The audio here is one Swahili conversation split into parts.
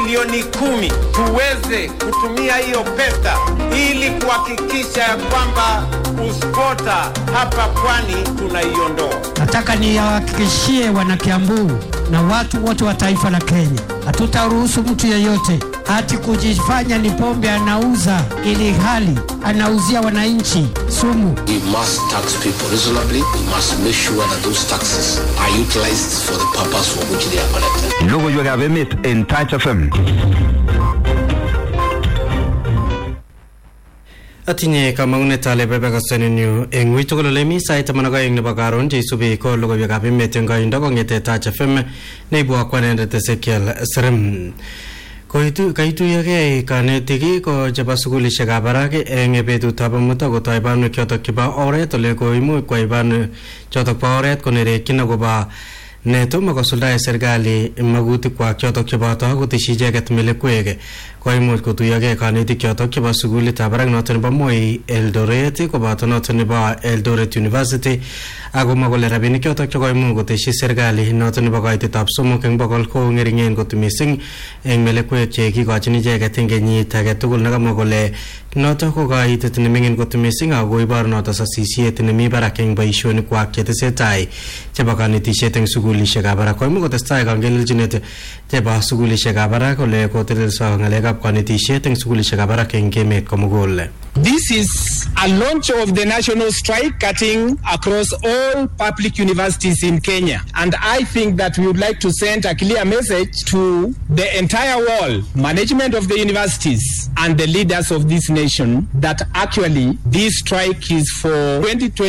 milioni kumi tuweze kutumia hiyo pesa ili kuhakikisha ya kwamba uspota hapa pwani tunaiondoa. Nataka niwahakikishie wanakiambu na watu wote wa taifa la Kenya, hatutaruhusu mtu yeyote ati kujifanya ni pombe anauza ili hali anauzia wananchi sumu. We must tax people reasonably. We must make sure that those taxes are utilized for the purpose for which they are collected. Logoiwekab emet en Touch FM. atinye kamang'unet ale bebekasenenyu eng ui tugul ole mi sait taman ak aeng nebo karon cheisubi ko logoiwekab emet eng koindo kong'ete Touch FM neibu akwanendet Ezekiel Serem Koitu- kaituyokei kanetik ko chebo sukulishekab barak eng betutab amut akotoi banwek chotok chebo oret ole koimuch kwai banwek chotok bo oret konerekyin akobo netomo kosuldae serikali magutikwak chotok cheboto koteshi icheket melekwek koimuch kotuyokei kanetik chotok chebo sukulitab barak noto nebo Moi Eldoret koboto noto nebo Eldoret University akomwa kole rabinik chotok chekoimuch koteshi serikali noto nebo kaitetab somok eng bokol ko ng'ering'en kot mising eng melekwek che kikochin icheket eng kenyit age tugul nekamwa kole notok ko kaitet neming'in kot mising ako ibor noto sasisiet nemi barak eng boisionikwak chetesetai chebo kanetishet eng sukulishekab barak koimuch kotestai kangelelchinet chebo sukulishekab barak ole kotelelso ng'alekab kanetishet eng sukulishekab barak eng emet komugul This is a launch of the national strike cutting across all public universities in Kenya. And I think that we would like to send a clear message to the entire world, management of the universities and the leaders of this nation that actually this strike is for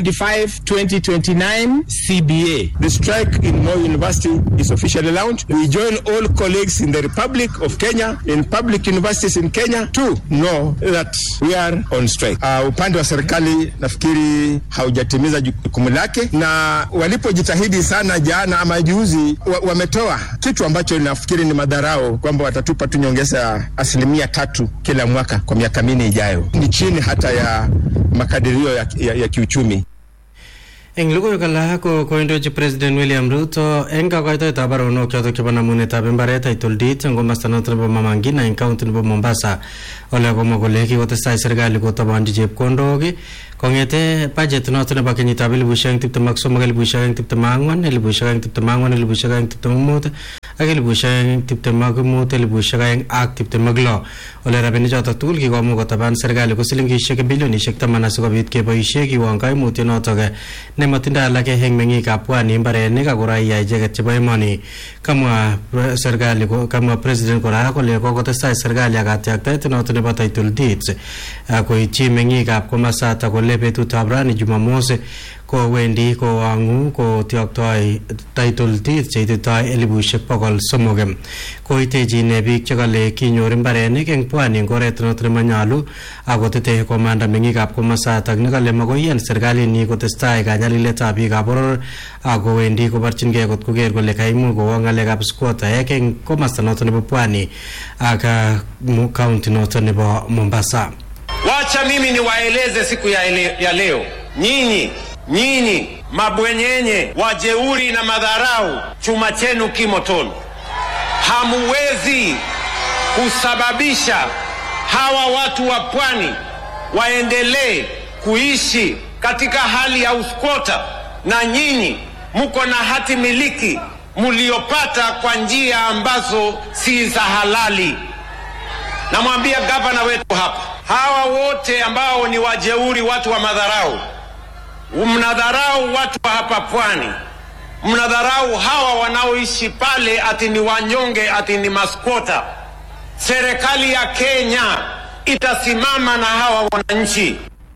2025-2029 CBA. The strike in Moi University is officially launched. We join all colleagues in the Republic of Kenya, in public universities in Kenya to know that we are on strike. Uh, upande wa serikali nafikiri haujatimiza jukumu lake, na walipojitahidi sana jana ama juzi, wa, wametoa kitu ambacho nafikiri ni madharau kwamba watatupa tu nyongeza ya asilimia tatu kila mwaka kwa miaka minne ijayo. Ni chini hata ya makadirio ya, ya, ya kiuchumi. eng logoiwek alak ko koindochi president william ruto eng kakoitoetab baronok chotok chebo namunetab imbaret title deed eng komasta noto nebo mamangina eng county nebo mombasa ole komwa kole kikotestai serikali kotabanchi chepkondok kong'ete budget noto nebo kenyitab elibushek aeng tiptem ak somok elibushek aeng tiptem ak ang'wan elibushek aeng tiptem ak ang'wan elibushek aeng tiptem ak mut ak elibushek aeng tiptem ak mut elibushek aeng ak tiptem ak lo ole rabinik chotok tugul kikomuch kotaban serikali ko silingishek bilionishek taman asikobit keboishe kiwon kaimutiet notok nematindoi alake eng meng'ikab pwani mbarenik ako raia icheket chebo emoni kamwa pre- serikali ko- kamwa president kora kole kokotestai serikali ak katyaktaet noto nebo title deeds ah, koityi meng'ikab komasatak kole betutab rani jumamos kowendi kowang'u kotyoktoi title deeds cheititoi elibushek bokol somok koitechin biik chekale kinyor mbarenik eng pwani eng oret noto nemanyalu akotete komanda meng'ikab komasatak nekale makoiyan serikalinyi kotestai kanyaliletab biikab boror akowendi koborchingei kot koker kole kaimuch kowo ng'alekab squattaek eng komasta noto nebo pwani ak ah, mu- county noto nebo mombasa Wacha mimi niwaeleze siku ya, ele, ya leo, nyinyi nyinyi mabwenyenye, wajeuri na madharau, chuma chenu kimotoni. Hamuwezi kusababisha hawa watu wa pwani waendelee kuishi katika hali ya uskota, na nyinyi mko na hati miliki mliopata kwa njia ambazo si za halali. Namwambia gavana wetu hapa, hawa wote ambao ni wajeuri, watu wa madharau, mnadharau watu wa hapa pwani, mnadharau hawa wanaoishi pale, ati ni wanyonge, ati ni maskota. Serikali ya Kenya itasimama na hawa wananchi.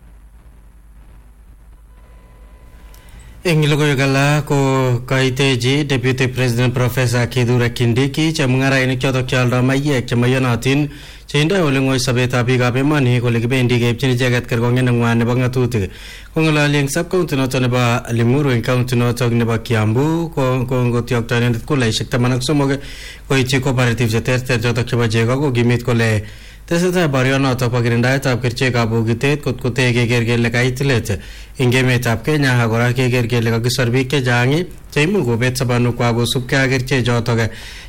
eng logoiwek alak ko kaitechi deputy president professor kithure kindiki chemung'arainik chotok chealdoi maiyek chemaiyonotin cheindoi ole ng'oi sobetab biikab emoni kole kibendi keipchin icheket kerkong'et neng'wan nebo ng'atutik kong'ololi eng sub county notok nebo limuru eng county notok nebo kiambu ko ko ngotyokto inendet kulaishek taman ak somok koityi cooperative cheterter chotok chebo chego kokimit kole tesetai borionotok bo kirindaetab kerichekab bokitet kot kotee keker kele kait let eng emetab kenya ak kora keker kele kakisor biik chechang cheimuch kobet sobonukwak kosubkei ak kerichek chotok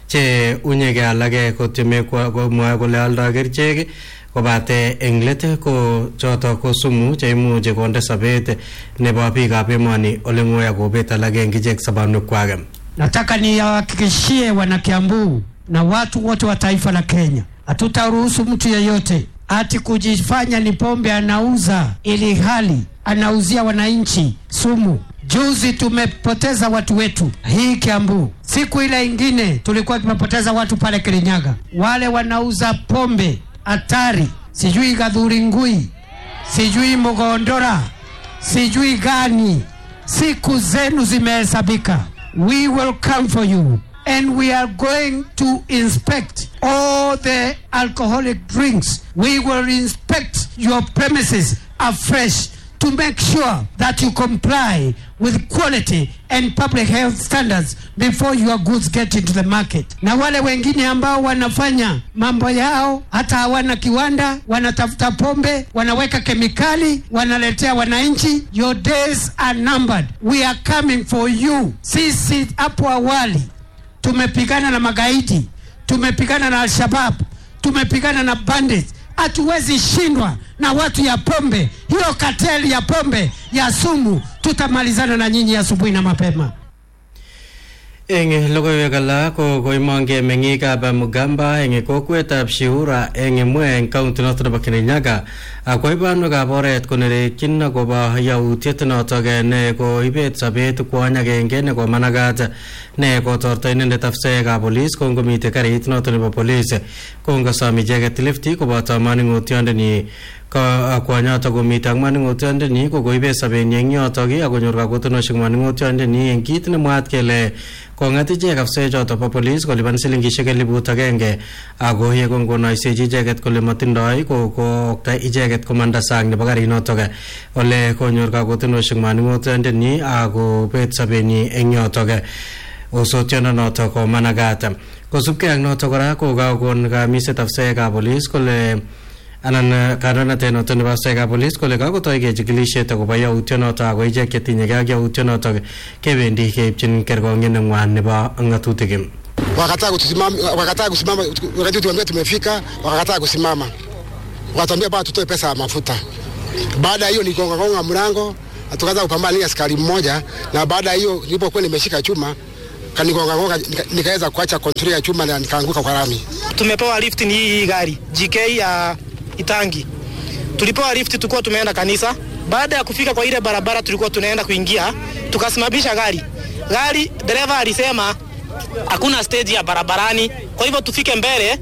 che unyege alage kotyeme komwae kole aldo kerichek kobate eng let ko choto ko sumu cheimuche konde sobet nebo biikab emoni ole ng'oi akobet alage eng ichek sobonwekwak Nataka niwahakikishie wanakiambu na watu wote wa taifa la Kenya, hatutaruhusu mtu yeyote ati kujifanya ni pombe anauza ili hali anauzia wananchi sumu. Juzi tumepoteza watu wetu hii Kiambu, siku ile ingine tulikuwa tumepoteza watu pale Kirinyaga, wale wanauza pombe hatari, sijui Gadhuringui, sijui Mogondora, sijui gani. Siku zenu zimehesabika. We will come for you and we are going to inspect all the alcoholic drinks. We will inspect your premises afresh to make sure that you comply with quality and public health standards before your goods get into the market. Na wale wengine ambao wanafanya mambo yao hata hawana kiwanda, wanatafuta pombe, wanaweka kemikali, wanaletea wananchi, your days are numbered. We are coming for you. Sisi hapo awali tumepigana na magaidi, tumepigana na Al-Shabab, tumepigana na bandits. Hatuwezi shindwa na watu ya pombe, hiyo kateli ya pombe ya sumu. Tutamalizana na nyinyi asubuhi na mapema. eng logoiwek alak ko koimongei meng'ikab Mugamba eng kokwetab Shiura eng Emwe eng kaunti noto nebo Kirinyaga akwai banwekab oret konerekyin akobo yautiet notok ne koibet sobet kwony agenge ne komanagat ne kotorto inendet afsaekab polis kongomitei karit noto nebo polis kongosom icheket lifti koboto maning'otiondenyi kwonyotok komite ak maning'otiondenyi ko koibet sobenyi eng yotok akonyor kakotonoshek maning'otiondenyi eng kit nemwaat kele kong'at ichek afsaechotok bo polis kolipan silingishek eliput agenge ako ye kongonoisechi icheket kole matindoi ko kookta icheket komanda sang nebo karinotok ole konyor kakotonoshek maning'otiondenyi akobet sobenyi eng yotok osotiondo notok ko managat kosubkei ak notok kora ko kakon kamiset afsaekab polis kole anan kandoinatet noto nebo askarekab polis kole kakotoi kechikilisiet akobo yautionoto ako ichek chetinyegei ak yautionoto kebendi keipchin kerkong'et neng'wan nebo ng'atutik wakataa kusimama, wakataa kusimama wakati tuambia tumefika, wakakataa kusimama, wakatuambia bado tutoe pesa ya mafuta. Baada ya hiyo nikonga konga mlango, tukaanza kupambana na askari mmoja, na baada ya hiyo nilipokuwa nimeshika chuma kanigonga gonga, nika- nikaweza kuacha kontrol ya chuma na nikaanguka kwa lami. tumepewa lift ni hii gari GK ya Itangi. Tulipewa lift tulikuwa tumeenda kanisa. Baada ya kufika kwa ile barabara tulikuwa tunaenda kuingia, tukasimamisha gari. Gari dereva alisema hakuna stage ya barabarani, kwa hivyo tufike mbele.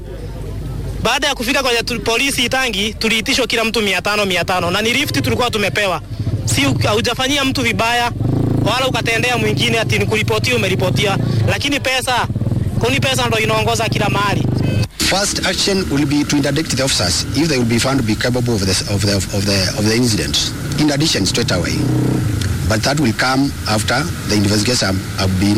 Baada ya kufika kwa tu- polisi Itangi, tuliitishwa kila mtu mia tano mia tano na ni lift tulikuwa tumepewa, si u- haujafanyia mtu vibaya wala ukatendea mwingine ati nikuripotia umeripotia, lakini pesa kuni pesa ndo inaongoza kila mahali. First action will be to interdict the officers if they will be found to be capable of the, of the, of the, of the incident. In addition, straight away. But that will come after the investigation have been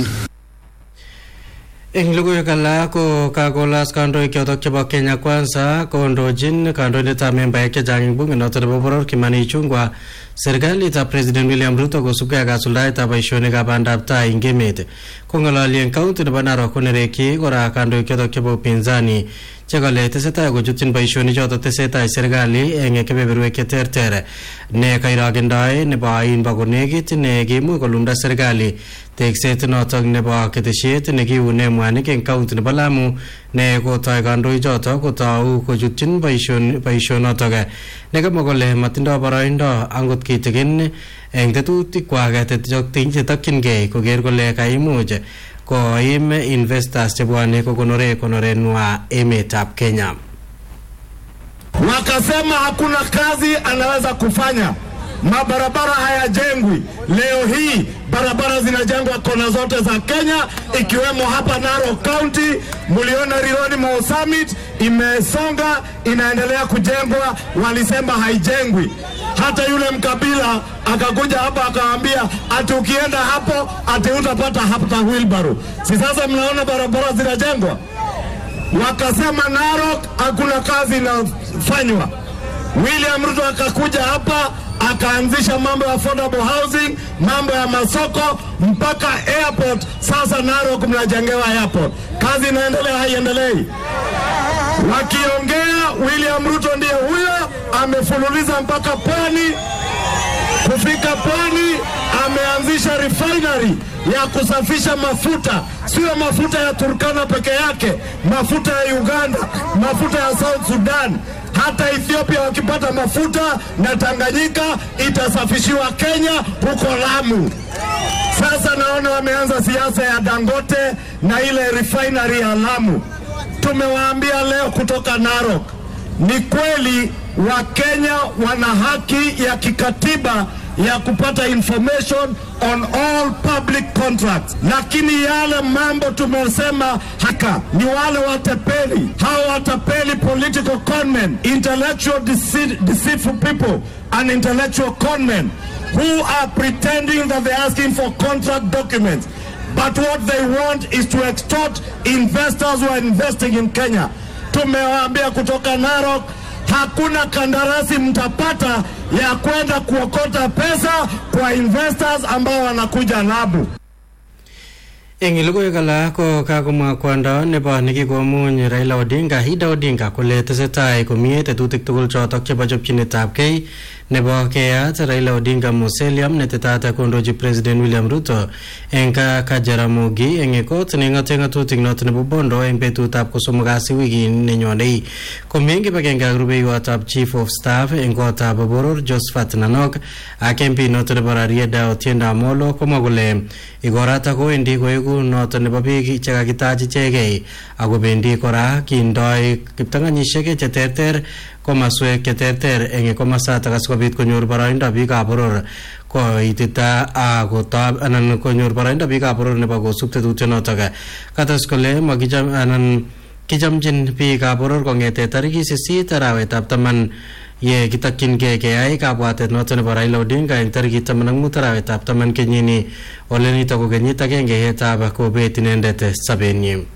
eng logoiwek alak ko kakolas kandoik chotok chebo Kenya Kwanza kondochin kandoindetab membaek chechang eng bunge noto nebo boror Kimani Ichung'wa serikalitab President William Ruto kosubkei ak kasuldaetab boisionikab bandab tai eng emet kong'ololi eng kaunti nebo Narok konerekyi kora kandoik chotok chebo upinzani chekale tesetai kochutchin boisionik chotok tesetai serikali eng kebeberwek cheterter ne kairokendoi nebo ain bo konekit ne kiimuch kolumda serikali tekset notok nebo ketesiet nekiune mwanik eng kaunti nebo Lamu ne kotoi kandoik chotok kotou kochutchin boision- boisionotok nekamwa kole matindoi boroindo angot kitigin eng tetutikwak chetokchingei koker kole kaimuch koim investors chebwone kokonore konorenwa emetab Kenya. wakasema hakuna kazi anaweza kufanya, mabarabara hayajengwi. Leo hii barabara zinajengwa kona zote za Kenya, ikiwemo hapa Narok County. Mliona Rironi Mau Summit imesonga, inaendelea kujengwa, walisema haijengwi. Hata yule mkabila akakuja hapa akawaambia ati ukienda hapo ati utapata hata wheelbarrow. Si sasa mnaona barabara zinajengwa? wakasema Narok hakuna kazi inafanywa. William Ruto akakuja hapa akaanzisha mambo ya affordable housing, mambo ya masoko mpaka airport. Sasa Narok mnajengewa airport. Kazi inaendelea, haiendelei? Wakiongea, William Ruto ndiye huyo, amefululiza mpaka pwani. Kufika pwani, ameanzisha refinery ya kusafisha mafuta, sio mafuta ya Turkana peke yake, mafuta ya Uganda, mafuta ya South Sudan, hata Ethiopia wakipata mafuta na Tanganyika itasafishiwa Kenya huko Lamu. Sasa naona wameanza siasa ya Dangote na ile refinery ya Lamu. Tumewaambia leo kutoka Narok, ni kweli Wakenya wana haki ya kikatiba ya kupata information on all public contracts, lakini yale mambo tumesema haka ni wale watapeli, hao watapeli, political conmen, intellectual deceit, deceitful people and intellectual conmen who are pretending that they're asking for contract documents but what they want is to extort investors who are investing in Kenya. Tumewaambia kutoka Narok, hakuna kandarasi mtapata ya kwenda kuokota pesa kwa investors ambao wanakuja Lamu. eng logoiwek alak ko kakomwa kwondo nebo nekikomuny Raila Odinga Ida Odinga kole tesetai komie tetutik tugul chotok chebo chopchinetab kei nebo keyat Raila Odinga Mausoleum netetat kondochi President William Ruto eng Kajaramogi eng ekot neng'ate ng'atutik noto nebo Bondo eng betutab kosomok kasi wikit nenyonei komi eng kibagenge ak rubeiwotab Chief of Staff eng kotab boror Josephat Nanok ak MP noto nebo Rarieda Otiendo Amolo komwa kole igorata kowendi koeku noto nebo biik chekakitach ichegei akobendi kora kindoi kiptanganyisiek cheterter komaswek cheterter eng komasatak asikobit konyor boroindo biikab boror koitita akotob anan konyor boroindo biikab boror nebo kosub tetutionotok kates kole makicham anan kichamchin biikab boror kong'ete tarikit sisit arawetab taman ye kitokyingei keyai kabwatet noto nebo Raila Odinga eng tarikit taman ak mut arawetab taman kenyini ole nito ko kenyit agenge yetab kobet inendet sobenyi